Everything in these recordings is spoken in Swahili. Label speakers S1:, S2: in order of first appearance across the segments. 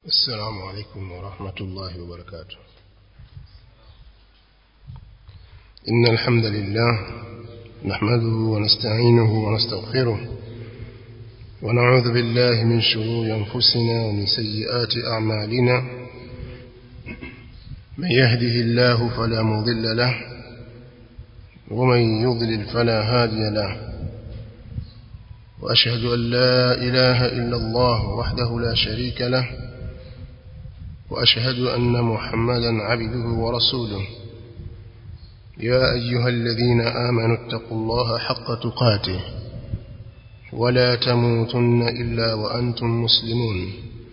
S1: السلام عليكم ورحمة الله وبركاته إن الحمد لله نحمده ونستعينه ونستغفره ونعوذ بالله من شرور أنفسنا ومن سيئات أعمالنا من يهده الله فلا مضل له ومن يضلل فلا هادي له وأشهد أن لا إله إلا الله وحده لا شريك له وأشهد أن محمدا عبده ورسوله يا أيها الذين آمنوا اتقوا الله حق تقاته ولا تموتن إلا وأنتم مسلمون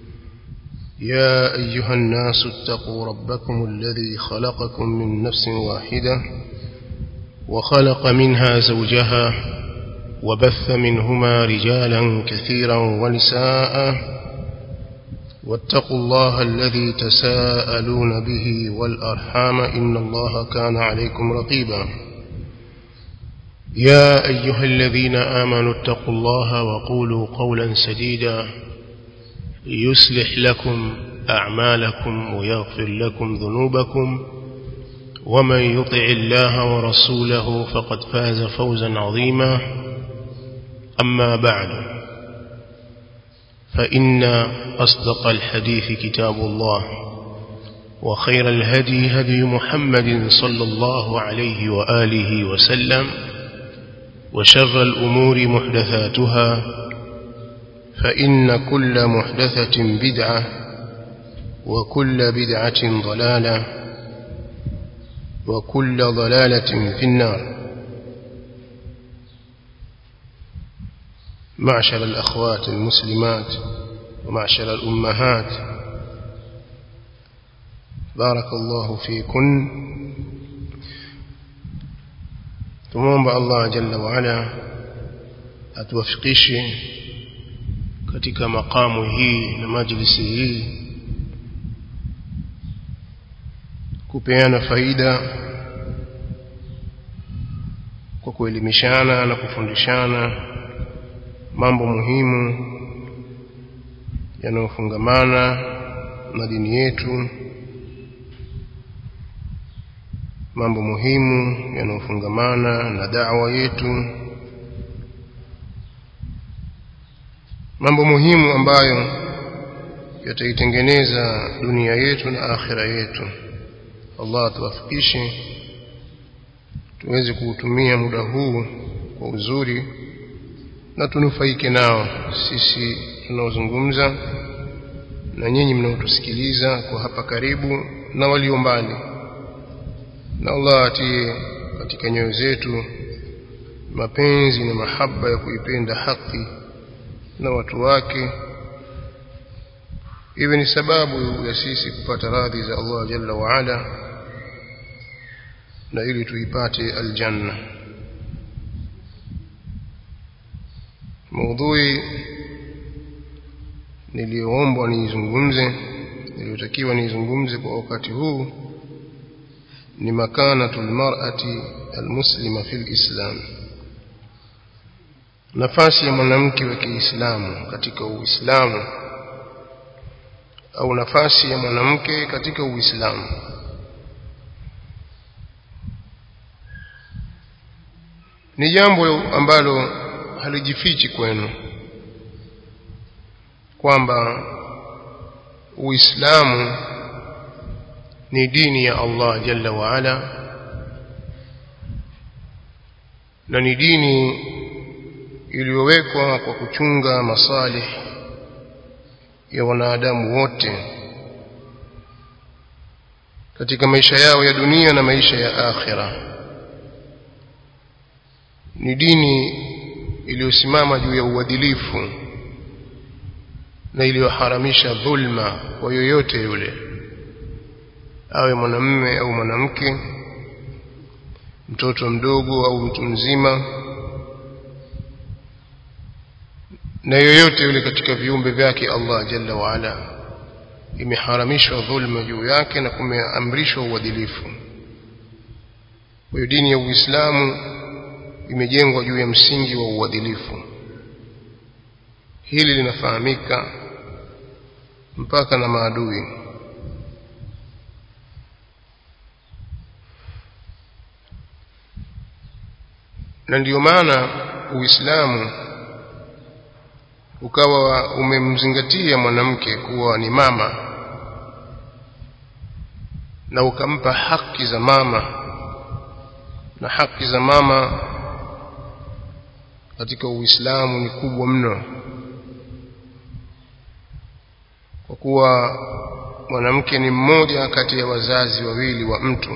S1: يا أيها الناس اتقوا ربكم الذي خلقكم من نفس واحدة وخلق منها زوجها وبث منهما رجالا كثيرا ونساء واتقوا الله الذي تساءلون به والأرحام إن الله كان عليكم رقيبا يا أيها الذين آمنوا اتقوا الله وقولوا قولا سديدا يصلح لكم أعمالكم ويغفر لكم ذنوبكم ومن يطع الله ورسوله فقد فاز فوزا عظيما أما بعد فإن أصدق الحديث كتاب الله وخير الهدي هدي محمد صلى الله عليه وآله وسلم وشر الأمور محدثاتها فإن كل محدثة بدعة وكل بدعة ضلالة وكل ضلالة في النار معشر الأخوات المسلمات ومعشر الأمهات بارك الله فيكن tumomba Allah jalla wa ala atuwafikishe katika makamu hii na majlisi hii kupeana faida kwa kuelimishana na kufundishana mambo muhimu yanayofungamana na dini yetu mambo muhimu yanayofungamana na da'wa yetu mambo muhimu ambayo yataitengeneza dunia yetu na akhira yetu Allah tuwafikishe tuweze kuutumia muda huu kwa uzuri na tunufaike nao sisi tunaozungumza na nyinyi mnaotusikiliza kwa hapa karibu na walio mbali na Allah atie katika nyoyo zetu mapenzi na mahaba ya kuipenda haki na watu wake iwe ni sababu ya sisi kupata radhi za Allah jalla wa ala na ili tuipate aljanna maudhui niliyoombwa niizungumze niliyotakiwa niizungumze kwa wakati huu ni makanatul mar'ati almuslima fil islam nafasi ya mwanamke wa Kiislamu katika Uislamu au nafasi ya mwanamke katika Uislamu ni jambo ambalo halijifichi kwenu kwamba Uislamu ni dini ya Allah Jalla wa Ala na ni dini iliyowekwa kwa kuchunga masalih ya wanadamu wote katika maisha yao ya dunia na maisha ya akhira ni dini iliyosimama juu ya uadilifu na iliyoharamisha dhulma kwa yoyote yule awe mwanamume au mwanamke mtoto mdogo au mtu mzima na yoyote yule katika viumbe vyake Allah jalla wa ala imeharamishwa dhulma juu yake na kumeamrishwa uadilifu kwa hiyo dini ya Uislamu imejengwa juu ya msingi wa uadilifu hili linafahamika mpaka na maadui na ndiyo maana Uislamu ukawa umemzingatia mwanamke kuwa ni mama na ukampa haki za mama na haki za mama katika Uislamu ni kubwa mno kwa kuwa mwanamke ni mmoja kati ya wazazi wawili wa mtu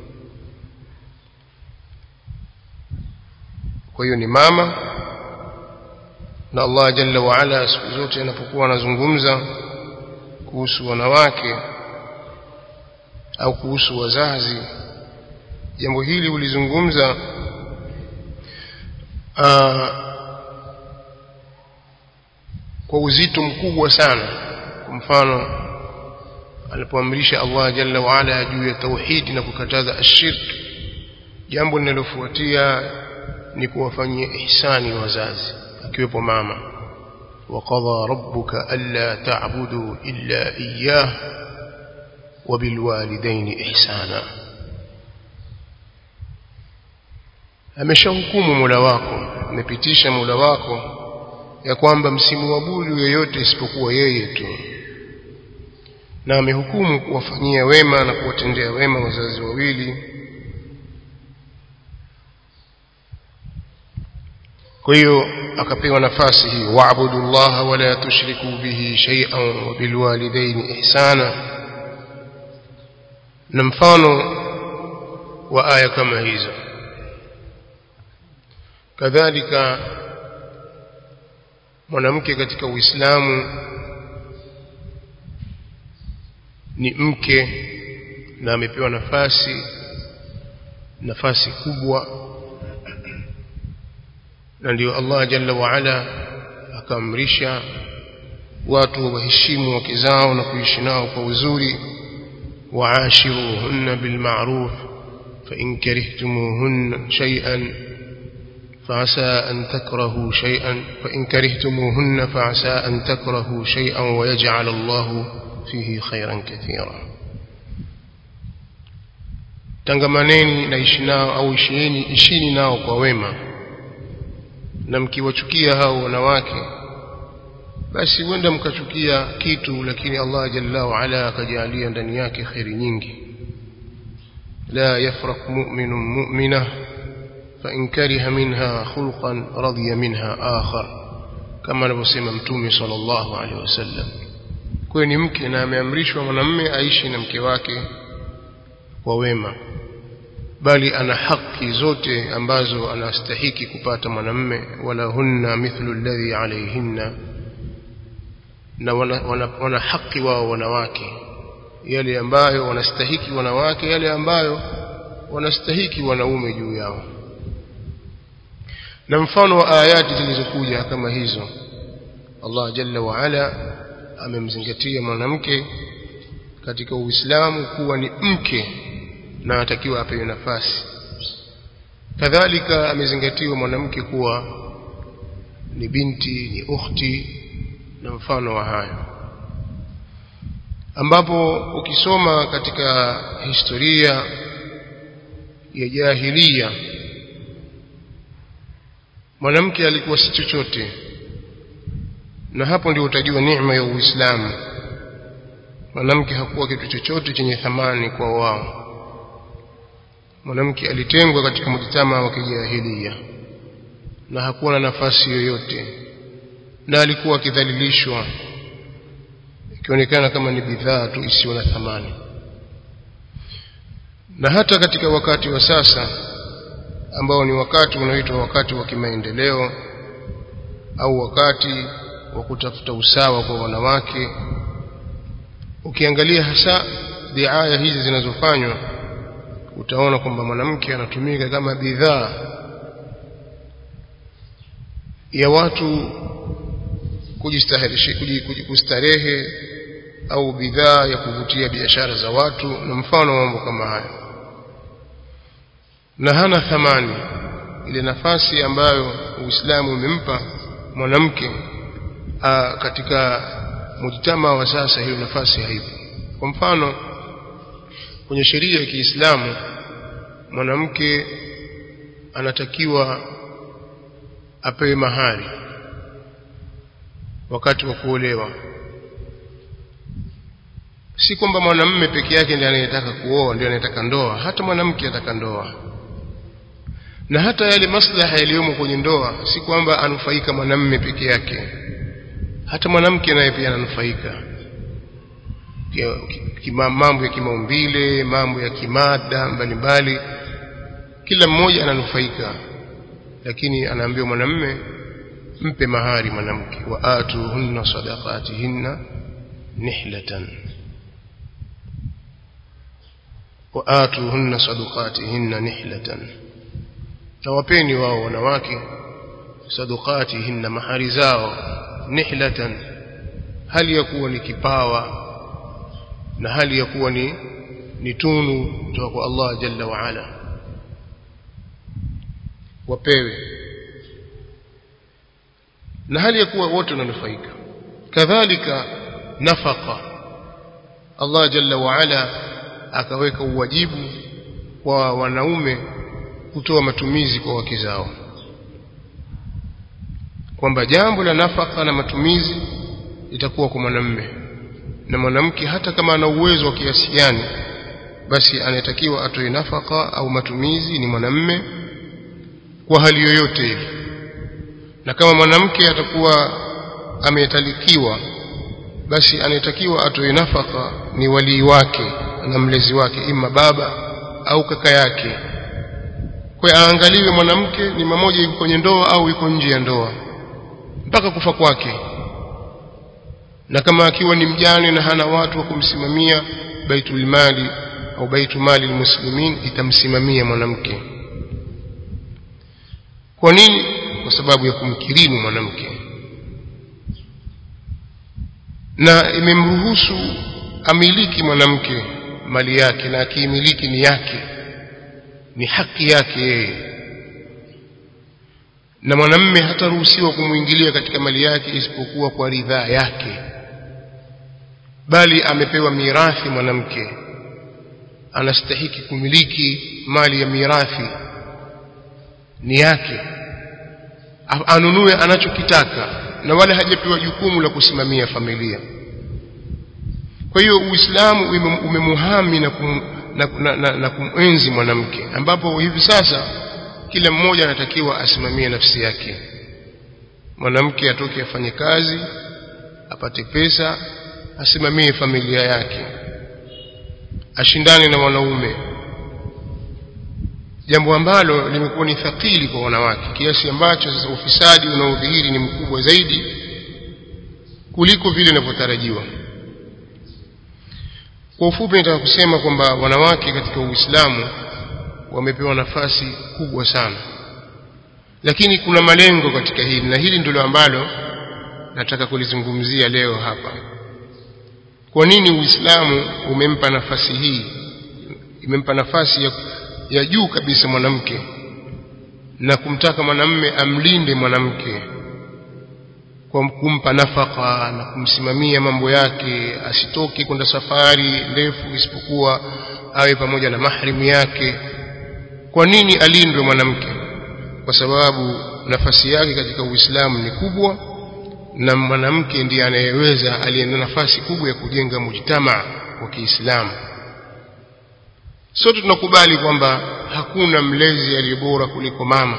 S1: kwa hiyo ni mama na Allah jalla wa ala siku zote anapokuwa anazungumza kuhusu wanawake au kuhusu wazazi jambo hili ulizungumza kwa uzito mkubwa sana kwa mfano alipoamrisha Allah jalla wa ala juu ya tauhidi na kukataza ashirk jambo linalofuatia ni kuwafanyia ihsani wazazi akiwepo mama وقضى ربك ألا تعبدوا إلا إياه وبالوالدين إحسانا ameshahukumu Mola wako amepitisha Mola wako ya kwamba msimuabudu yoyote isipokuwa yeye tu na amehukumu kuwafanyia wema na kuwatendea wema wazazi wawili kwa hiyo akapewa nafasi hii wa'budu llaha wala tushriku bihi shay'an wa bilwalidaini ihsana na mfano wa aya kama hizo kadhalika mwanamke katika Uislamu ni mke na amepewa nafasi nafasi kubwa na ndio Allah jalla wa ala akaamrisha watu waheshimu wake zao na kuishi nao kwa uzuri waashiruhunna bilma'ruf fa in karihtumuhunna shay'an فعسى أن تكرهوا شيئا فإن كرهتموهن فعسى أن تكرهوا شيئا ويجعل الله فيه خيرا كثيرا tangamaneni na ishi nao au ishieni ishini nao kwa wema na mkiwachukia hao wanawake basi huenda mkachukia kitu lakini Allah jalla wa ala akajalia ndani yake khairi nyingi la yafraq mu'minun mu'minah فإن كره منها خلقا رضي منها آخر كما نبسم متومي صلى الله عليه وسلم kweni mke na ameamrishwa mwanamme aishi na mke wake kwa wema bali ana haki zote ambazo anastahiki kupata mwanamme wala hunna mithlu alladhi alayhinna na wana, wana, wana haki wao wanawake yale ambayo wanastahiki wanawake yale ambayo wanastahiki wanaume juu yao na mfano wa ayati zilizokuja kama hizo Allah jalla wa ala amemzingatia mwanamke katika Uislamu kuwa ni mke na atakiwa apewe nafasi kadhalika amezingatiwa mwanamke kuwa ni binti ni ukhti na mfano wa hayo ambapo ukisoma katika historia ya jahilia mwanamke alikuwa si chochote na hapo ndio utajua neema ya Uislamu mwanamke hakuwa kitu chochote chenye thamani kwa wao mwanamke alitengwa katika mjitama wa kijahilia na hakuwa na nafasi yoyote na alikuwa akidhalilishwa ikionekana kama ni bidhaa tu isiyo na thamani na hata katika wakati wa sasa ambao ni wakati unaoitwa wakati wa kimaendeleo au wakati wa kutafuta usawa kwa wanawake ukiangalia hasa diaya hizi zinazofanywa utaona kwamba mwanamke anatumika kama bidhaa ya watu kujistahirisha kustarehe au bidhaa ya kuvutia biashara za watu na mfano wa mambo kama hayo na hana thamani ile nafasi ambayo Uislamu umempa mwanamke katika mujtama wa sasa hiyo nafasi haipo kwa mfano kwenye sheria ya Kiislamu mwanamke anatakiwa apewe mahari wakati wa kuolewa si kwamba mwanamume peke yake ndiye anayetaka kuoa ndiye anayetaka ndoa hata mwanamke ataka ndoa na hata yale maslaha yaliyomo kwenye ndoa si kwamba anufaika mwanamume peke yake hata mwanamke naye pia ananufaika mambo ya kimaumbile mambo ya kimada mbalimbali kila mmoja ananufaika lakini anaambiwa mwanamume mpe mahari mwanamke wa atuhunna sadaqatihinna nihlatan wa atuhunna sadaqatihinna nihlatan tawapeni wao wanawake sadaqatihinna mahari zao nihlatan hali ya kuwa ni kipawa na hali ya kuwa ni ni tunu kutoka kwa Allah jalla wa ala wapewe na hali ya kuwa wote wananufaika kadhalika nafaka Allah jalla wa ala akaweka uwajibu kwa wanaume kutoa matumizi kwa wake zao kwamba jambo la nafaka na matumizi litakuwa kwa mwanamume na mwanamke hata kama ana uwezo wa kiasi gani basi anatakiwa atoe nafaka au matumizi ni mwanamume kwa hali yoyote ile na kama mwanamke atakuwa ametalikiwa basi anayetakiwa atoe nafaka ni walii wake na mlezi wake ima baba au kaka yake kwa aangaliwe mwanamke ni mmoja yuko kwenye ndoa au yuko nje ya ndoa mpaka kufa kwake na kama akiwa ni mjane na hana watu wa kumsimamia baitul mali au baitu mali muslimin itamsimamia mwanamke kwa nini kwa sababu ya kumkirimu mwanamke na imemruhusu amiliki mwanamke mali yake na akiimiliki ni yake ni haki yake yeye na mwanamme hataruhusiwa kumwingilia katika mali yake isipokuwa kwa ridhaa yake bali amepewa mirathi mwanamke anastahiki kumiliki mali ya mirathi ni yake anunue anachokitaka na wala hajapewa jukumu la kusimamia familia kwa hiyo uislamu umemuhami na, kum, na, na, na, na kumenzi mwanamke ambapo hivi sasa kila mmoja anatakiwa asimamie nafsi yake mwanamke atoke afanye kazi apate pesa asimamie familia yake ashindane na wanaume jambo ambalo limekuwa ni thakili kwa wanawake kiasi ambacho sasa ufisadi unaodhihiri ni mkubwa zaidi kuliko vile inavyotarajiwa kwa ufupi nataka kusema kwamba wanawake katika Uislamu wamepewa nafasi kubwa sana lakini kuna malengo katika hili na hili ndilo ambalo nataka kulizungumzia leo hapa kwa nini Uislamu umempa nafasi hii imempa nafasi ya, ya juu kabisa mwanamke na kumtaka mwanamme amlinde mwanamke kwa kumpa nafaka na kumsimamia mambo yake asitoke kwenda safari ndefu isipokuwa awe pamoja na mahrimu yake kwa nini alindwe mwanamke kwa sababu nafasi yake katika Uislamu ni kubwa na mwanamke ndiye anayeweza aliye na nafasi kubwa ya kujenga mujtama wa Kiislamu sote tunakubali kwamba hakuna mlezi aliye bora kuliko mama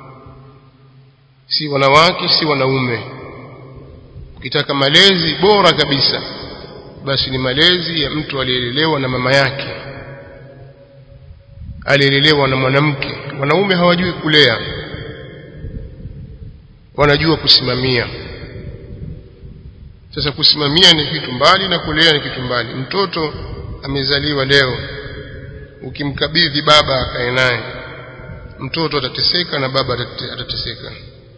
S1: si wanawake si wanaume ukitaka malezi bora kabisa basi ni malezi ya mtu aliyelelewa na mama yake aliyelelewa na mwanamke wanaume hawajui kulea wanajua kusimamia sasa kusimamia ni kitu mbali na kulea ni kitu mbali mtoto amezaliwa leo ukimkabidhi baba akae naye mtoto atateseka na baba atateseka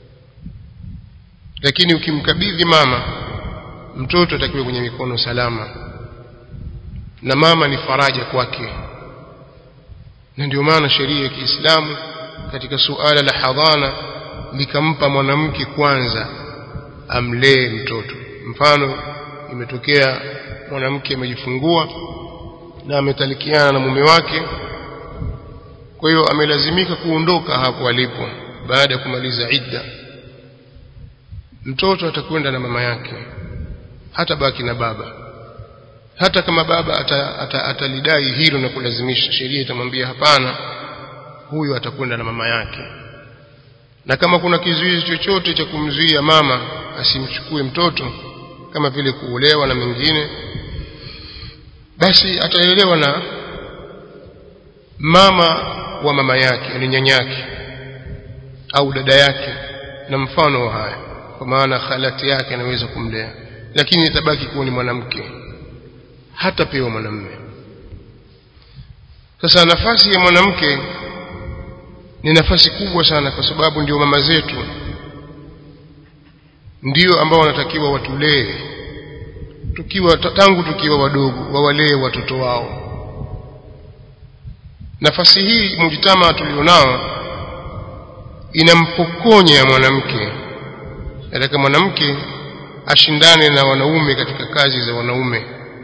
S1: lakini ukimkabidhi mama mtoto atakiwa kwenye mikono salama na mama ni faraja kwake na ndio maana sheria ya Kiislamu katika suala la hadhana likampa mwanamke kwanza amlee mtoto mfano imetokea mwanamke amejifungua na ametalikiana na mume wake kwa hiyo amelazimika kuondoka hapo alipo baada ya kumaliza idda mtoto atakwenda na mama yake hata baki na baba hata kama baba atalidai ata, ata hilo na kulazimisha sheria itamwambia hapana huyo atakwenda na mama yake na kama kuna kizuizi chochote cha kumzuia mama asimchukue mtoto kama vile kuolewa na mengine basi ataelewa na mama wa mama yake ni nyanyake au dada yake na mfano wa haya kwa maana khalati yake anaweza kumlea lakini itabaki kuwa ni mwanamke hata pewa mwanamume sasa nafasi ya mwanamke ni nafasi kubwa sana kwa sababu ndio mama zetu ndio ambao wanatakiwa watulee tukiwa tangu tukiwa wadogo wawalee watoto wao nafasi hii mujitama tulionao inampokonya mwanamke nataka mwanamke ashindane na wanaume katika kazi za wanaume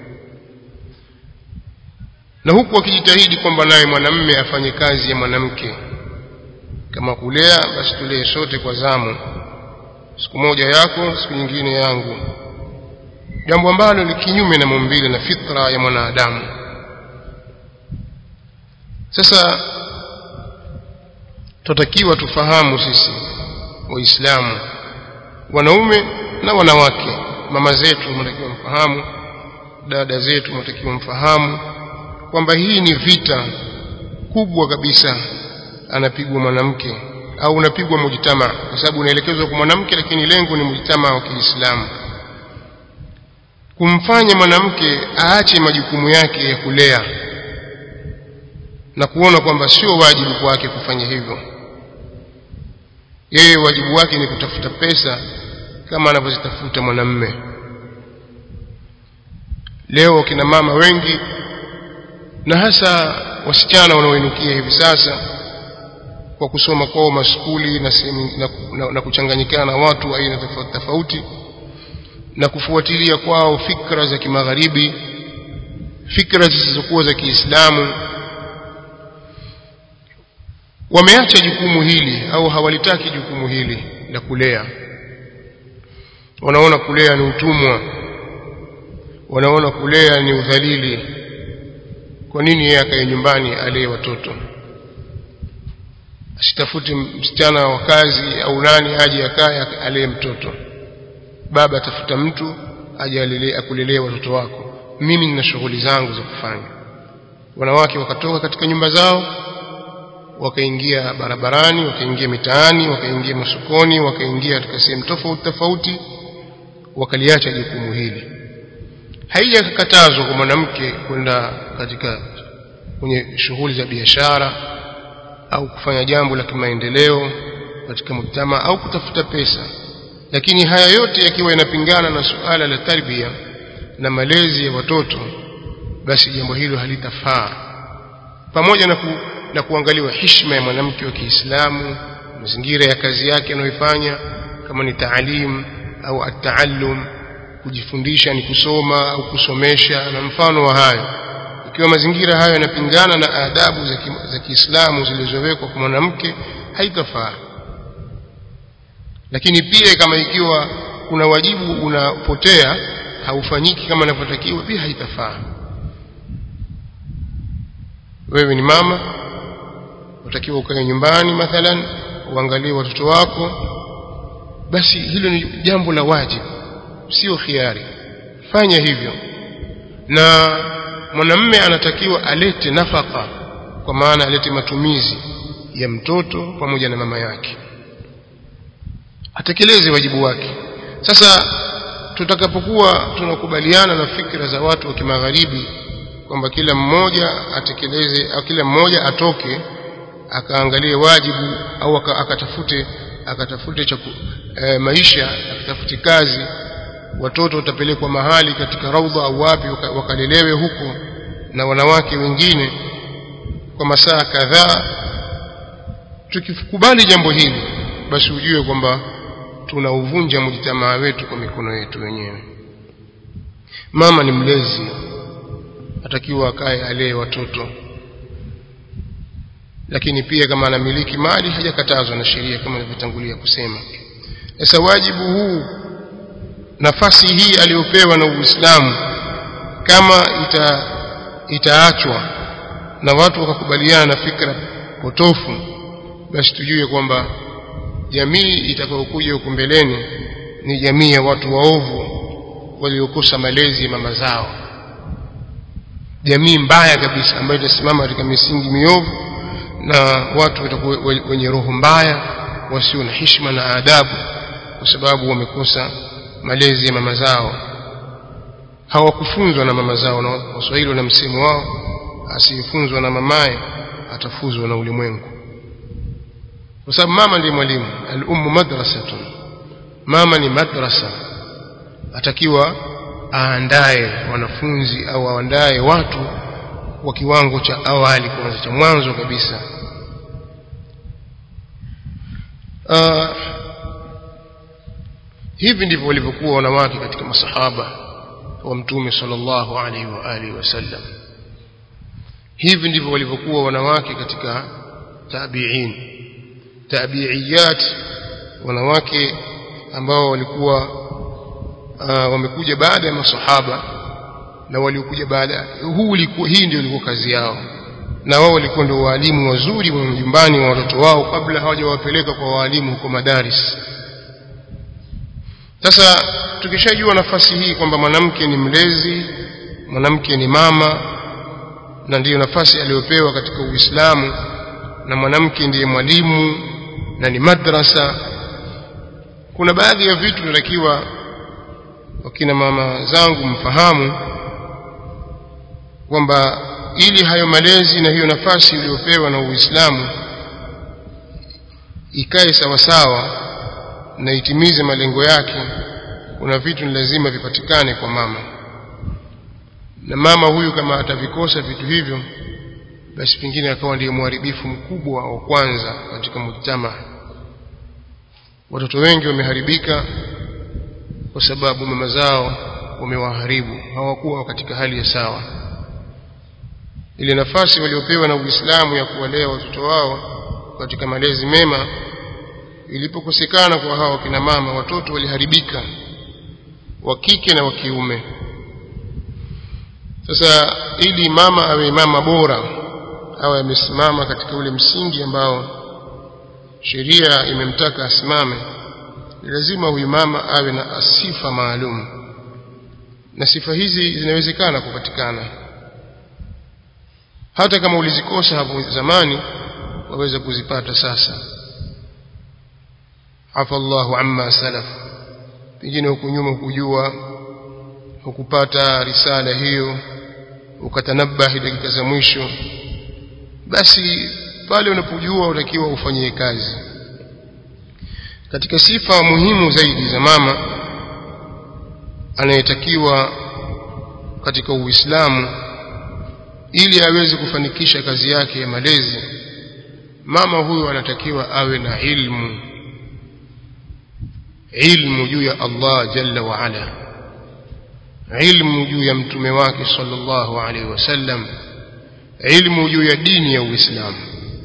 S1: na huku akijitahidi kwamba naye mwanamme afanye kazi ya mwanamke kama kulea basi tulee sote kwa zamu siku moja yako siku nyingine yangu jambo ambalo ni kinyume na maumbile na fitra ya mwanadamu sasa tutakiwa tufahamu sisi waislamu wanaume na wanawake mama zetu mnatakiwa mfahamu dada zetu mnatakiwa mfahamu kwamba hii ni vita kubwa kabisa anapigwa mwanamke au unapigwa mujitama kwa sababu unaelekezwa kwa mwanamke lakini lengo ni mujitama wa Kiislamu kumfanya mwanamke aache majukumu yake ya kulea na kuona kwamba sio wajibu kwake kufanya hivyo yeye wajibu wake ni kutafuta pesa kama anavyozitafuta mwanamme leo kina mama wengi na hasa wasichana wanaoinukia hivi sasa kwa kusoma kwao maskuli na, na, na, na kuchanganyikana na watu aina tofauti tofauti na kufuatilia kwao fikra za kimagharibi fikra zisizokuwa za Kiislamu wameacha jukumu hili au hawalitaki jukumu hili la kulea wanaona kulea ni utumwa wanaona kulea ni udhalili kwa nini yeye akae nyumbani alee watoto asitafuti msichana wa kazi au nani aje akae alee mtoto baba atafuta mtu aje akulelee watoto wako mimi nina shughuli zangu za kufanya wanawake wakatoka katika nyumba zao wakaingia barabarani wakaingia mitaani wakaingia masokoni wakaingia katika sehemu tofauti tofauti wakaliacha jukumu hili haijakatazwa kwa mwanamke kwenda katika kwenye shughuli za biashara au kufanya jambo la kimaendeleo katika mujtama au kutafuta pesa lakini haya yote yakiwa yanapingana na suala la tarbia na malezi ya watoto basi jambo hilo halitafaa pamoja na, ku, na kuangaliwa heshima ya mwanamke wa Kiislamu mazingira ya kazi yake anayoifanya kama ni taalim au ataallum kujifundisha ni kusoma au kusomesha na mfano wa hayo ikiwa mazingira hayo yanapingana na adabu za, ki, za Kiislamu zilizowekwa kwa mwanamke haitafaa lakini pia kama ikiwa kuna wajibu unapotea haufanyiki kama inavyotakiwa pia haitafaa wewe ni mama utakiwa ukae nyumbani mathalan uangalie watoto wako basi hilo ni jambo la wajibu sio khiari fanya hivyo na mwanamme anatakiwa alete nafaka kwa maana alete matumizi ya mtoto pamoja na mama yake atekeleze wajibu wake sasa tutakapokuwa tunakubaliana na fikra za watu wa kimagharibi kwamba kila mmoja atekeleze au kila mmoja atoke akaangalie wajibu au akatafute akatafute chaku, e, maisha akatafute kazi watoto watapelekwa mahali katika raudha au wapi wakalelewe huko na wanawake wengine kwa masaa kadhaa tukikubali jambo hili basi ujue kwamba tunauvunja mjitamaa wetu kwa mikono yetu wenyewe mama ni mlezi atakiwa akae alee watoto lakini pia kama anamiliki mali hajakatazwa na sheria kama nilivyotangulia kusema sasa wajibu huu nafasi hii aliyopewa na Uislamu kama ita itaachwa na watu wakakubaliana na fikra potofu basi tujue kwamba jamii itakayokuja huko mbeleni ni jamii ya watu waovu waliokosa malezi ya mama zao jamii mbaya kabisa ambayo itasimama katika misingi miovu na watu watakuwa wenye roho mbaya wasio na heshima na adabu kwa sababu wamekosa malezi ya mama zao hawakufunzwa na mama zao na waswahili wana msemo wao asiyefunzwa na mamaye atafuzwa na ulimwengu kwa sababu mama ndiye mwalimu al-ummu madrasatun mama ni madrasa atakiwa aandae wanafunzi au aandae watu wa kiwango cha awali kwanza cha mwanzo kabisa uh, hivi ndivyo walivyokuwa wanawake katika masahaba wa mtume sallallahu alaihi wa alihi wasallam hivi ndivyo walivyokuwa wanawake katika tabi'in tabi'iyat wanawake ambao walikuwa uh, wamekuja baada ya masahaba na waliokuja baada huu ulikuwa hii ndio ilikuwa kazi yao na wao walikuwa ndio walimu wazuri wa nyumbani wa watoto wao kabla hawajawapeleka kwa walimu huko madaris sasa tukishajua nafasi hii kwamba mwanamke ni mlezi mwanamke ni mama na ndiyo nafasi aliyopewa katika Uislamu na mwanamke ndiye mwalimu na ni madrasa kuna baadhi ya vitu tunatakiwa wakina mama zangu mfahamu kwamba ili hayo malezi na hiyo nafasi iliyopewa na Uislamu ikae sawasawa na itimize malengo yake kuna vitu ni lazima vipatikane kwa mama na mama huyu kama atavikosa vitu hivyo basi pengine akawa ndiye mharibifu mkubwa wa kwanza katika mujtama watoto wengi wameharibika kwa sababu mama zao wamewaharibu hawakuwa katika hali ya sawa ile nafasi waliopewa na Uislamu ya kuwalea watoto wao katika malezi mema ilipokosekana kwa hawa kina mama watoto waliharibika wa kike na wa kiume sasa ili mama awe mama bora awe amesimama katika ule msingi ambao sheria imemtaka asimame ni lazima huyu mama awe na sifa maalum na sifa hizi zinawezekana kupatikana hata kama ulizikosa hapo zamani waweza kuzipata sasa afa Allahu amma salaf pengine huku nyuma hukujua hukupata risala hiyo ukatanabahi dakika za mwisho basi pale unapojua utakiwa ufanyie kazi katika sifa muhimu zaidi za mama anayetakiwa katika Uislamu ili aweze kufanikisha kazi yake ya malezi mama huyu anatakiwa awe na ilmu ilmu juu ya Allah jalla wa ala ilmu juu ya mtume wake sallallahu alaihi wasallam ilmu juu ya dini ya Uislamu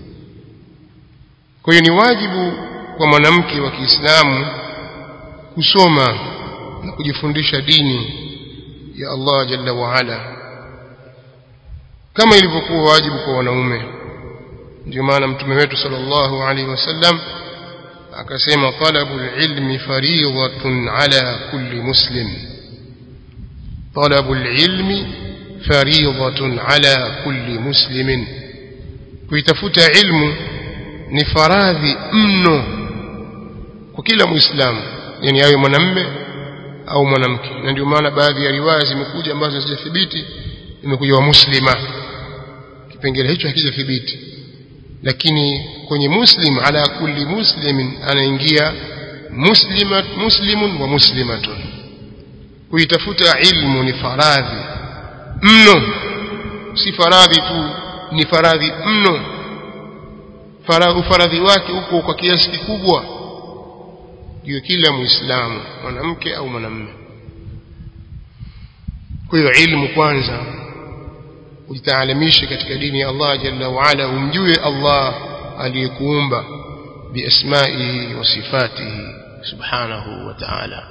S1: kwa hiyo ni wajibu kwa mwanamke wa Kiislamu kusoma na kujifundisha dini ya Allah jalla wa ala kama ilivyokuwa wajibu kwa wanaume ndio maana mtume wetu sallallahu alaihi wasallam akasema talabul ilmi fariidatun ala kulli muslim talabul ilmi fariidatun ala kulli muslimin kuitafuta ilmu ni faradhi mno kwa kila muislamu yani awe mwanamme au mwanamke na ndio maana baadhi ya riwaya zimekuja ambazo hazijathibiti imekuja wa muslima kipengele hicho hakijathibiti lakini kwenye muslim ala kulli muslimin anaingia muslimat muslimun wa muslimatun kuitafuta ilmu ni faradhi mno si faradhi tu ni faradhi mno ufaradhi wake uko kwa kiasi kikubwa juu kila muislamu mwanamke au mwanamume kwa hiyo ilmu kwanza ujitaalamishe katika dini ya Allah jalla wa ala umjue Allah aliyekuumba biasmaihi wa sifatihi subhanahu wa ta'ala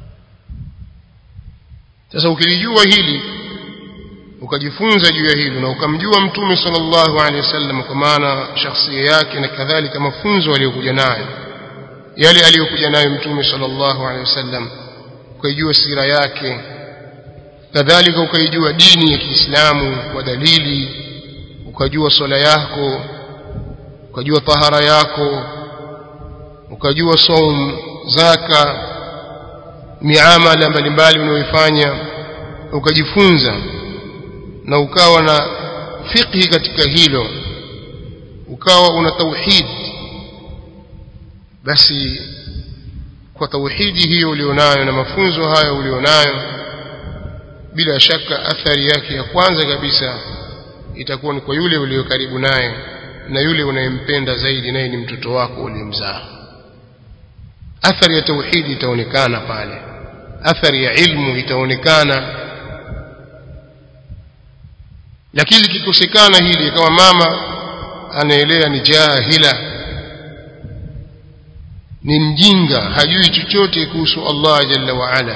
S1: sasa ukilijua hili ukajifunza juu ya hilo na ukamjua mtume sallallahu alaihi wasallam kwa maana shakhsia yake na kadhalika mafunzo aliyokuja nayo yale aliyokuja nayo mtume sallallahu alaihi wasallam ukaijua sira yake kadhalika ukaijua dini ya Kiislamu kwa dalili ukajua swala yako ukajua tahara yako ukajua saum zaka miamala mbalimbali unayoifanya ukajifunza na ukawa na fiqhi katika hilo ukawa una tauhid basi kwa tauhidi hiyo ulionayo na mafunzo hayo ulionayo bila shaka athari yake ya kwanza kabisa itakuwa ni kwa yule ulio karibu naye na yule unayempenda zaidi naye ni mtoto wako uliyemzaa athari ya tauhidi itaonekana pale athari ya ilmu itaonekana lakini likikosekana hili kama mama anaelea ni jahila ni mjinga hajui chochote kuhusu Allah jalla wa ala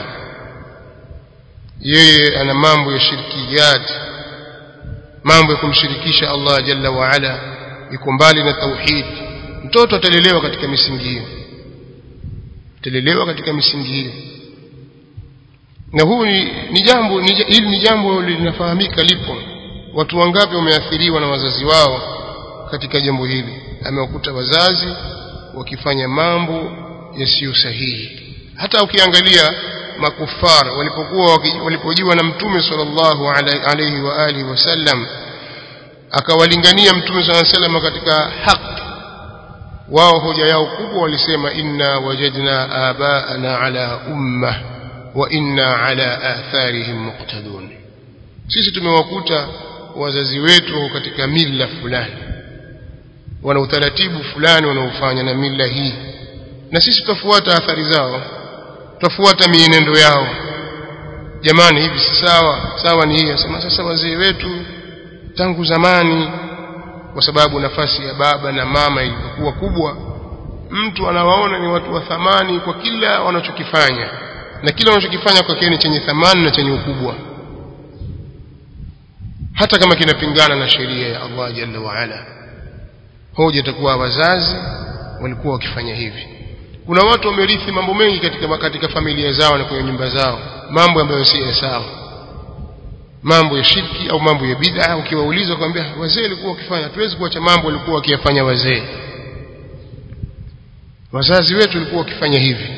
S1: yeye ana mambo ya shirkiyat mambo ya kumshirikisha Allah jalla wa ala yuko mbali na tauhid mtoto atalelewa katika misingi hiyo atalelewa katika misingi hiyo na huu ni, ni jambo ni, hili ni jambo linafahamika lipo watu wangapi wameathiriwa na wazazi wao katika jambo hili amewakuta wazazi wakifanya mambo yasiyo sahihi hata ukiangalia makufar walipokuwa walipojiwa na mtume sallallahu alayhi wa alihi wasallam akawalingania mtume sallallahu alayhi wasallam katika haki wao hoja yao kubwa walisema inna wajadna abaana ala umma wa inna ala atharihim muqtadun sisi tumewakuta wazazi wetu katika mila fulani wana utaratibu fulani wanaofanya na mila hii na sisi tutafuata athari zao tutafuata mienendo yao jamani hivi si sawa sawa ni hii asema sasa wazee wetu tangu zamani kwa sababu nafasi ya baba na mama ilikuwa kubwa mtu anawaona ni watu wa thamani kwa kila wanachokifanya na kila wanachokifanya kwake ni chenye thamani na chenye ukubwa hata kama kinapingana na sheria ya Allah jalla wa ala hoja itakuwa wazazi walikuwa wakifanya hivi kuna watu wamerithi mambo mengi katika katika familia zao na kwenye nyumba zao mambo ambayo si sawa mambo ya shirki au mambo ya bid'a ukiwauliza kwambia wazee walikuwa wakifanya tuwezi kuacha mambo walikuwa wakiyafanya wazee wazazi wetu walikuwa wakifanya hivi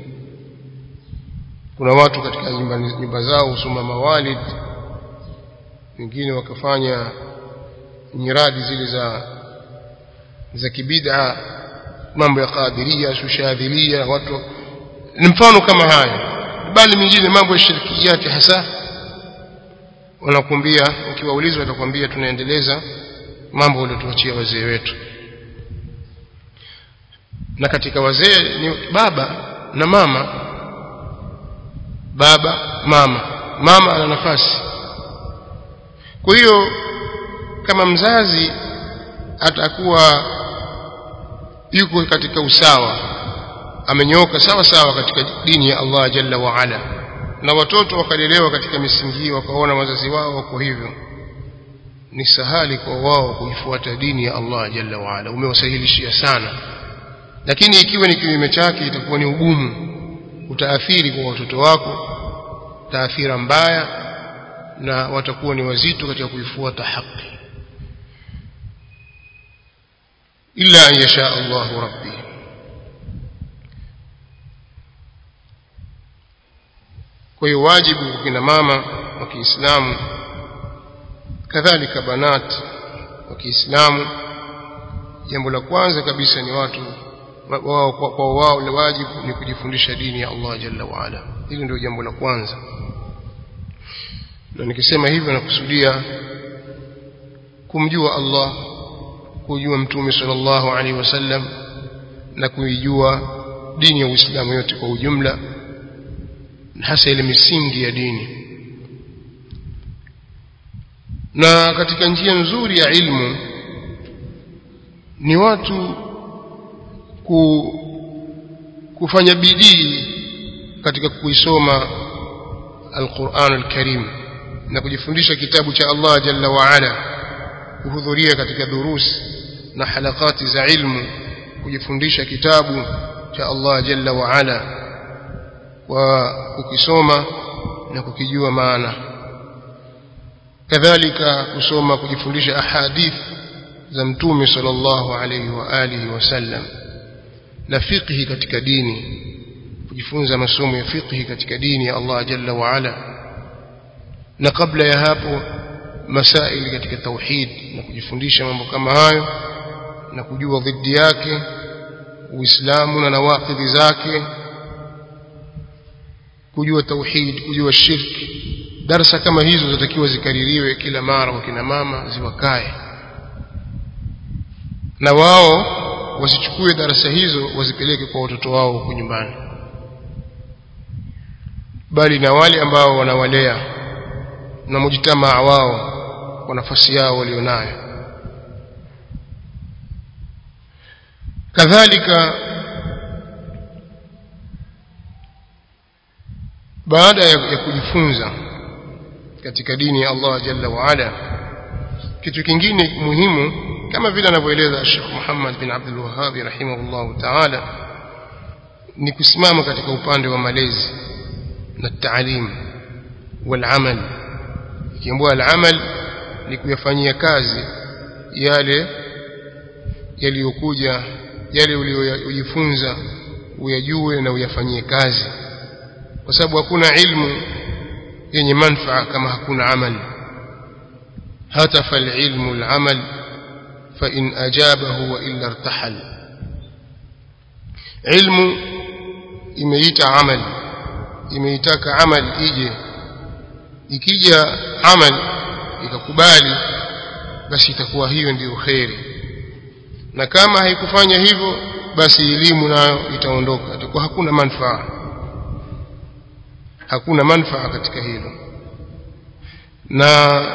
S1: kuna watu katika nyumba, nyumba zao husoma mawalid wengine wakafanya nyiradi zile za za kibid'a mambo ya qadiria shushadhilia watu ni mfano kama haya bali mingine mambo ya shirkiyati hasa wanakuambia ukiwauliza watakwambia tunaendeleza mambo waliotuachia wazee wetu na katika wazee ni baba na mama baba mama mama ana nafasi kwa hiyo kama mzazi atakuwa yuko katika usawa amenyoka sawa sawa katika dini ya Allah jalla wa ala na watoto wakalelewa katika misingi hiyo wakaona wazazi wao wako hivyo ni sahali kwa wao kuifuata dini ya Allah jalla wa ala umewasahilishia sana lakini ikiwa ni kinyume chake itakuwa ni ugumu utaathiri kwa watoto wako taathira mbaya na watakuwa ni wazito katika kuifuata haki illa an yasha Allah rabbi kwa hiyo wajibu kwa kina mama wa Kiislamu kadhalika banat wa Kiislamu jambo la kwanza kabisa ni watu wao kwa wao ni wajibu ni kujifundisha dini ya Allah jalla wa ala hili ndio jambo la kwanza na nikisema hivyo nakusudia kumjua Allah kujua mtume sallallahu alaihi wasallam na kuijua dini ya Uislamu yote kwa ujumla hasa ile misingi ya dini na katika njia nzuri ya ilmu ni watu ku, kufanya bidii katika kuisoma Al-Qur'an Al-Karim na kujifundisha kitabu cha Allah Jalla wa Ala kuhudhuria katika durus na halakati za ilmu kujifundisha kitabu cha Allah Jalla wa Ala kwa kukisoma na kukijua maana kadhalika kusoma kujifundisha ahadith za mtume sallallahu alayhi wa alihi wasallam na fiqhi katika dini kujifunza masomo ya fiqhi katika dini ya Allah jalla wa ala na kabla ya hapo masaili katika tauhid na kujifundisha mambo kama hayo na kujua dhidi yake uislamu na nawaqidhi zake kujua tauhid kujua shirki darasa kama hizo zitakiwa zikaririwe kila mara kwa kina mama ziwakae na wao wasichukue darasa hizo wazipeleke kwa watoto wao huko nyumbani bali na wale ambao wanawalea na mujitamaa wao kwa nafasi yao walionayo kadhalika baada ya, ya kujifunza katika dini ya Allah jalla wa ala kitu kingine muhimu kama vile anavyoeleza Sheikh Muhammad bin Abdul Wahhab rahimahullah ta'ala ni kusimama katika upande wa malezi na taalim wal amal ikiambua al amal ni kuyafanyia kazi yale yaliyokuja yale uliyojifunza uyajue na uyafanyie kazi kwa sababu hakuna ilmu yenye manfaa kama hakuna amal هتف العلم العمل فإن أجابه وإلا ارتحل علم imeita amal imeitaka amal ije ikija amal ikakubali basi itakuwa hiyo ndiyo kheri na kama haikufanya hivyo basi elimu nayo itaondoka itakuwa hakuna manfaa hakuna manfaa katika hilo na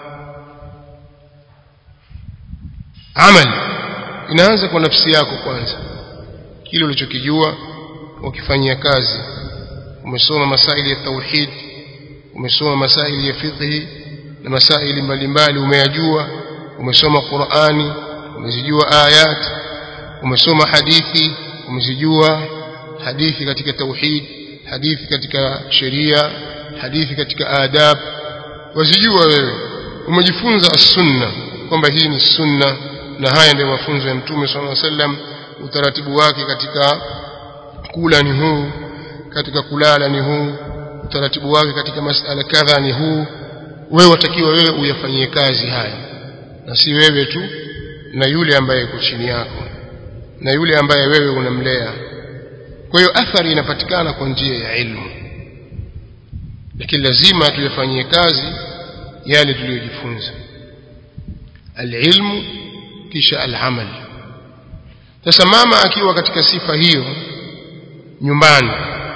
S1: amali inaanza kwa nafsi yako kwanza kile ulichokijua ukifanyia kazi umesoma masaili ya tauhid umesoma masaili ya fiqhi na masaili mbalimbali umeyajua umesoma Qur'ani umezijua ayat umesoma hadithi umezijua hadithi katika tauhid hadithi katika sheria hadithi katika adab wazijua wewe umejifunza as-sunna kwamba hii ni sunna na haya ndio mafunzo ya mtume sallallahu alaihi wasallam utaratibu wake katika kula ni huu katika kulala ni huu utaratibu wake katika masala kadha ni huu wewe watakiwa wewe uyafanyie kazi haya na si wewe tu na yule ambaye yuko chini yako na yule ambaye wewe unamlea kwa hiyo athari inapatikana kwa njia ya ilmu lakini lazima tuyafanyie kazi yale tuliyojifunza alilmu kisha alamal sasa mama akiwa katika sifa hiyo nyumbani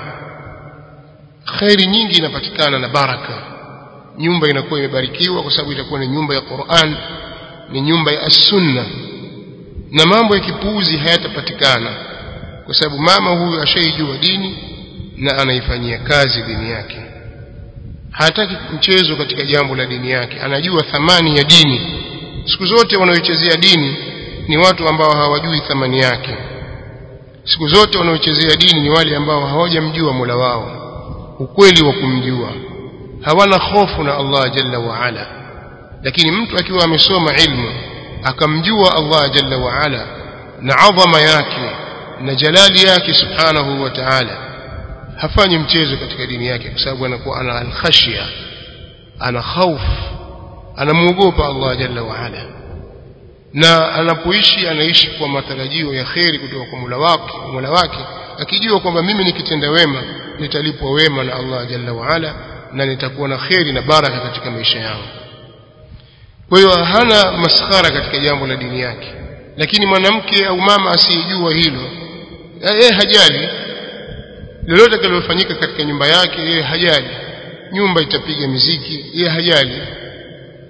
S1: khairi nyingi inapatikana na baraka nyumba inakuwa imebarikiwa kwa sababu itakuwa ni nyumba ya Qur'an ni nyumba ya as-sunna na mambo ya kipuuzi hayatapatikana kwa sababu mama huyu ashaijua dini na anaifanyia kazi dini yake hataki mchezo katika jambo la dini yake anajua thamani ya dini siku zote wanaoichezea dini ni watu ambao hawajui thamani yake siku zote wanaochezea dini ni wale ambao hawajamjua Mola wao ukweli wa kumjua hawana hofu na Allah jalla wa ala lakini mtu akiwa amesoma ilmu akamjua Allah jalla wa ala na adhama yake na jalali yake subhanahu wa ta'ala hafanyi mchezo katika dini yake kwa sababu anakuwa ana alkhashia ana khaufu anamuogopa Allah jalla wa ala na anapoishi anaishi kwa matarajio ya kheri kutoka kwa Mola wake Mola wake akijua kwamba mimi nikitenda wema nitalipwa wema na Allah jalla wa ala na nitakuwa na kheri na baraka katika maisha yangu kwa hiyo hana maskhara katika jambo la dini yake lakini mwanamke au mama asiyejua hilo yeye hajali lolote linalofanyika katika nyumba yake yeye hajali nyumba itapiga miziki yeye hajali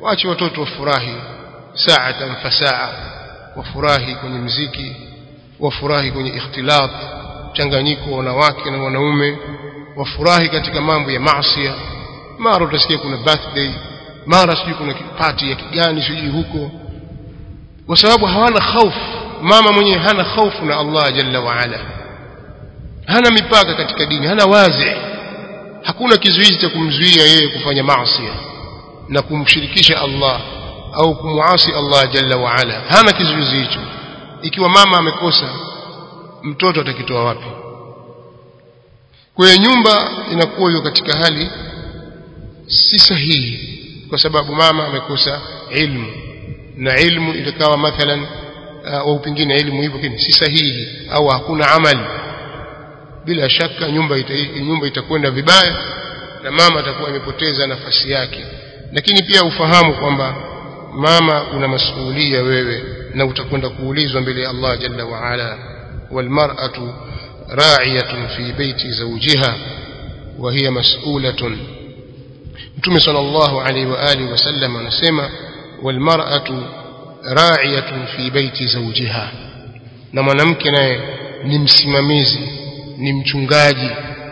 S1: waache watoto wafurahi saatan fasaa wafurahi kwenye mziki wafurahi kwenye ikhtilat mchanganyiko wa wanawake na wanaume wafurahi katika mambo ya maasi mara utasikia kuna birthday mara sijui kuna party ya kigani sijui huko kwa sababu hawana hofu mama mwenyewe hana hofu na Allah jalla wa ala hana mipaka katika dini hana wazi hakuna kizuizi cha kumzuia yeye kufanya maasi na kumshirikisha Allah au kumuasi Allah jalla wa ala hana kizuizi hicho ikiwa mama amekosa mtoto atakitoa wapi kwa hiyo nyumba inakuwa hiyo katika hali si sahihi kwa sababu mama amekosa ilmu na ilmu ikawa mathalan au pengine ilmu hivyo kini si sahihi au hakuna amali bila shaka nyumba ita, nyumba itakwenda vibaya na mama atakuwa amepoteza nafasi yake lakini pia ufahamu kwamba mama una masuhulia wewe na utakwenda kuulizwa mbele ya Allah jalla wa ala walmar'atu ra'iyatun fi baiti zawjiha wa hiya mas'ulatun Mtume sallallahu alaihi wa alihi wasallam anasema walmar'atu ra'iyatun fi baiti zawjiha na mwanamke naye ni msimamizi ni mchungaji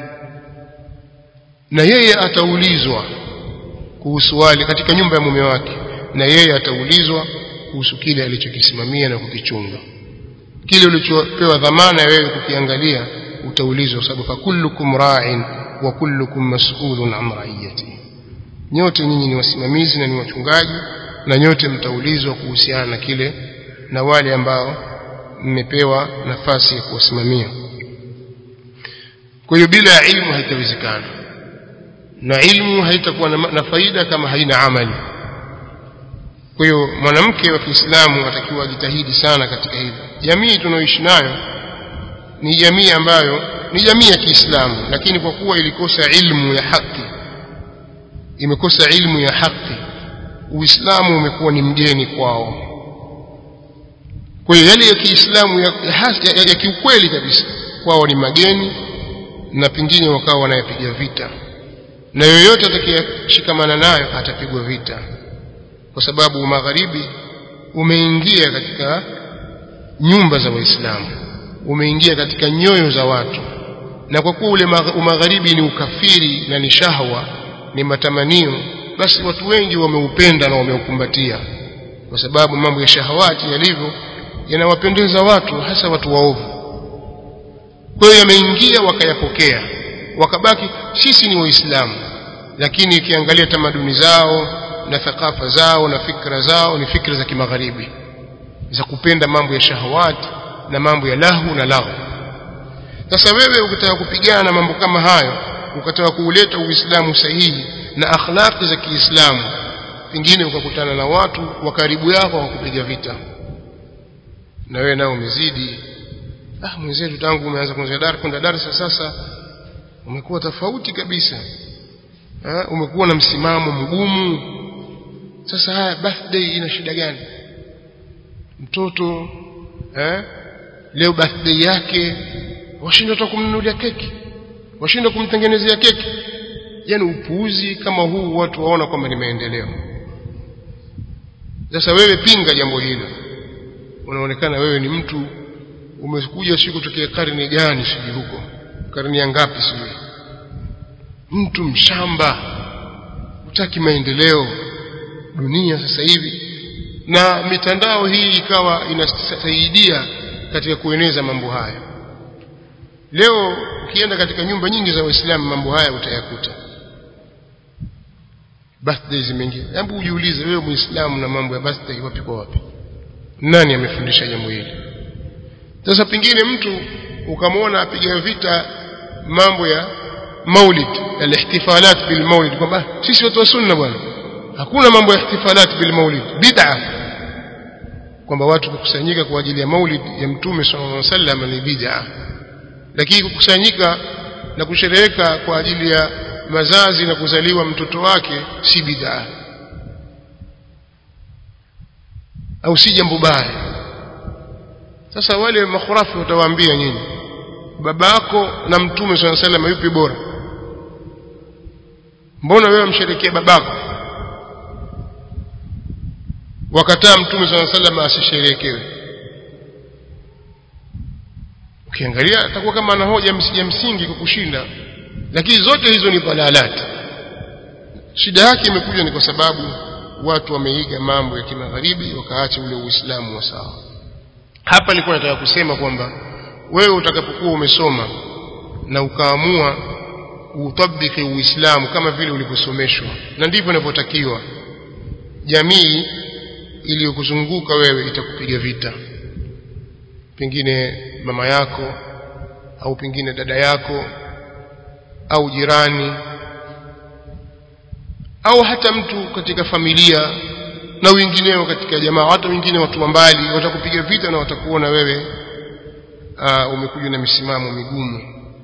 S1: na yeye ataulizwa kuhusu wale katika nyumba ya mume wake na yeye ataulizwa kuhusu kile alichokisimamia na kukichunga kile ulichopewa dhamana wewe kukiangalia utaulizwa sababu fa kullukum ra'in wa kullukum mas'ulun an ra'iyati nyote nyinyi ni wasimamizi na ni wachungaji na nyote mtaulizwa kuhusiana na kile na wale ambao mmepewa nafasi ya kuwasimamia kwa hiyo bila ilmu haitawezekana na ilmu haitakuwa na, na faida kama haina amali kwa hiyo mwanamke wa Kiislamu atakiwa ajitahidi sana katika hili jamii tunayoishi nayo ni jamii ambayo ni jamii ya Kiislamu lakini kwa kuwa ilikosa ilmu ya haki imekosa ilmu ya haki Uislamu umekuwa ni mgeni kwao kwa hiyo yale ya Kiislamu ya, ya, ya, ya kiukweli kabisa kwao ni mageni na pengine wakawa wanayapiga vita na yoyote atakayeshikamana nayo atapigwa vita kwa sababu magharibi umeingia katika nyumba za waislamu umeingia katika nyoyo za watu na kwa kuwa ule magharibi ni ukafiri na ni shahwa ni matamanio basi watu wengi wameupenda na wameukumbatia kwa sababu mambo ya shahawati yalivyo yanawapendeza watu hasa watu waovu kwa hiyo yameingia wakayapokea wakabaki sisi ni waislamu lakini ikiangalia tamaduni zao na thakafa zao na fikra zao ni fikra za kimagharibi za kupenda mambo ya shahawati na mambo ya lahu na lahu sasa wewe ukitaka kupigana na mambo kama hayo ukataka kuuleta uislamu sahihi na akhlaqi za kiislamu pengine ukakutana na watu wa karibu yako wakupiga vita na wewe nao umezidi ah mwenzetu tangu umeanza kuanza dar kwenda darasa sasa umekuwa tofauti kabisa ha? umekuwa na msimamo mgumu sasa haya birthday ina shida gani mtoto eh leo birthday yake washindwa hata kumnunulia keki washindwa kumtengenezea keki yani upuuzi kama huu watu waona kwamba ni maendeleo sasa wewe pinga jambo hilo unaonekana wewe ni mtu umekuja siku kutokea karne gani sijui huko karne ya ngapi sijui mtu mshamba utaki maendeleo dunia sasa hivi na mitandao hii ikawa inasaidia katika kueneza mambo haya leo ukienda katika nyumba nyingi za waislamu mambo haya utayakuta birthday zimeingia hebu ujiulize wewe muislamu na mambo ya birthday wapi kwa wapi nani amefundisha jambo hili sasa pengine mtu ukamwona apiga vita mambo ya maulid alihtifalat bil maulid kwamba sisi watu wa sunna bwana hakuna mambo ya ihtifalat bil maulid bid'a kwamba watu kukusanyika kwa ajili ya maulid ya mtume sallallahu alaihi wasallam ni bid'a lakini kukusanyika na kushereheka kwa ajili ya mazazi na kuzaliwa mtoto wake si bid'a au si jambo baya sasa wale makhurafi watawaambia nyinyi babako na mtume swalla sallam yupi bora mbona wewe msherekea babako wakataa mtume swalla sallam asisherekewe ukiangalia atakuwa kama ana hoja ya msingi kwa kushinda lakini zote hizo ni dhalalati shida yake imekuja ni kwa sababu watu wameiga mambo ya kimagharibi wakaacha ule uislamu wa sawa hapa nilikuwa nataka kusema kwamba wewe utakapokuwa umesoma na ukaamua utabiki uislamu kama vile ulivyosomeshwa na ndivyo inavyotakiwa jamii iliyokuzunguka wewe itakupiga vita pengine mama yako au pengine dada yako au jirani au hata mtu katika familia na wengineo katika jamaa hata wengine watu wa mbali watakupiga vita na watakuona wewe uh, umekuja na misimamo migumu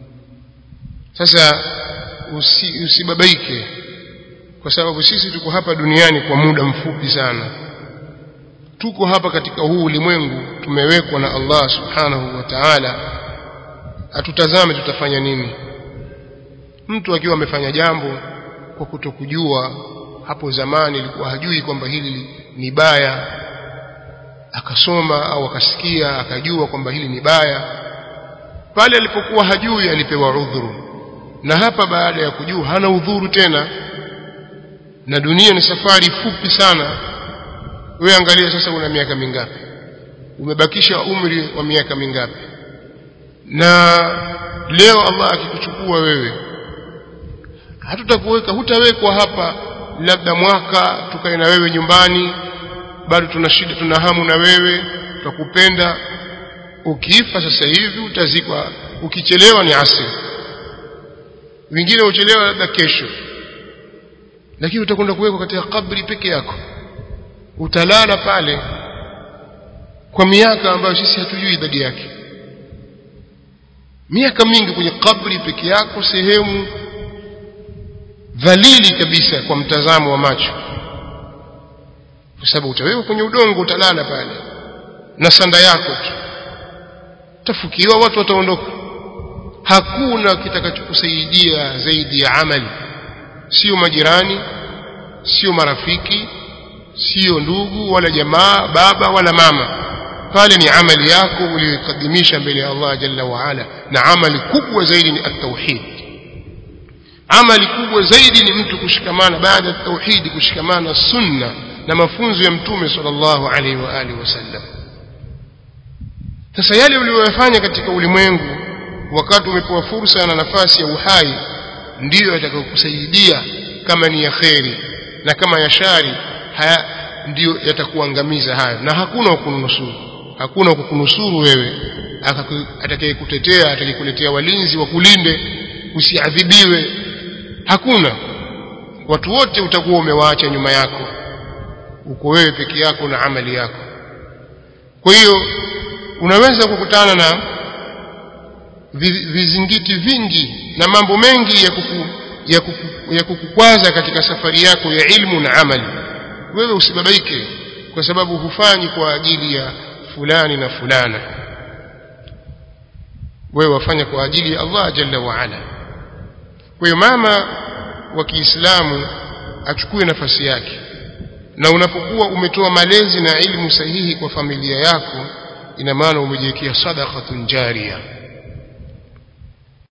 S1: sasa usi, usibabaike kwa sababu sisi tuko hapa duniani kwa muda mfupi sana tuko hapa katika huu ulimwengu tumewekwa na Allah subhanahu wa ta'ala atutazame tutafanya nini mtu akiwa amefanya jambo kwa kutokujua hapo zamani ilikuwa hajui kwamba hili ni baya akasoma au akasikia akajua kwamba hili ni baya pale alipokuwa hajui alipewa udhuru na hapa baada ya kujua hana udhuru tena na dunia ni safari fupi sana wewe angalia sasa una miaka mingapi umebakisha umri wa miaka mingapi na leo Allah akikuchukua wewe hatutakuweka hutawekwa hapa labda mwaka tukae na wewe nyumbani bado tuna shida tuna hamu na wewe tutakupenda ukifa sasa hivi utazikwa ukichelewa ni asri wengine uchelewa labda kesho lakini utakwenda kuwekwa katika kabri peke yako utalala pale kwa miaka ambayo sisi hatujui idadi yake miaka mingi kwenye kabri peke yako sehemu dhalili kabisa kwa mtazamo wa macho kwa sababu utawekwa kwenye udongo utalala pale na sanda yako tu tafukiwa watu wataondoka hakuna kitakachokusaidia zaidi ya amali sio majirani sio marafiki sio ndugu wala jamaa baba wala mama pale ni amali yako uliyoikadimisha mbele ya Allah jalla wa ala na amali kubwa zaidi ni at-tauhid amali kubwa zaidi ni mtu kushikamana baada ya tauhid kushikamana sunna na mafunzo ya mtume sallallahu alaihi wa alihi wasallam sasa yale uliyoyafanya katika ulimwengu wakati umepewa fursa na nafasi ya uhai ndiyo yatakayokusaidia kama ni ya kheri na kama ya shari haya ndiyo yatakuangamiza hayo na hakuna wakunusuru hakuna kukunusuru wewe atakayekutetea atakayekuletea walinzi wakulinde usiadhibiwe hakuna watu wote utakuwa umewaacha nyuma yako uko wewe peke yako na amali yako kwa hiyo unaweza kukutana na vizingiti vingi na mambo mengi ya kuku, ya, kuku, ya kukukwaza katika safari yako ya ilmu na amali wewe usibabaike kwa sababu hufanyi kwa ajili ya fulani na fulana wewe wafanya kwa ajili ya Allah jalla wa ala kwa hiyo mama wa Kiislamu achukue nafasi yake na unapokuwa umetoa malezi na ilmu sahihi kwa familia yako ina maana umejiwekea sadaqatun jariya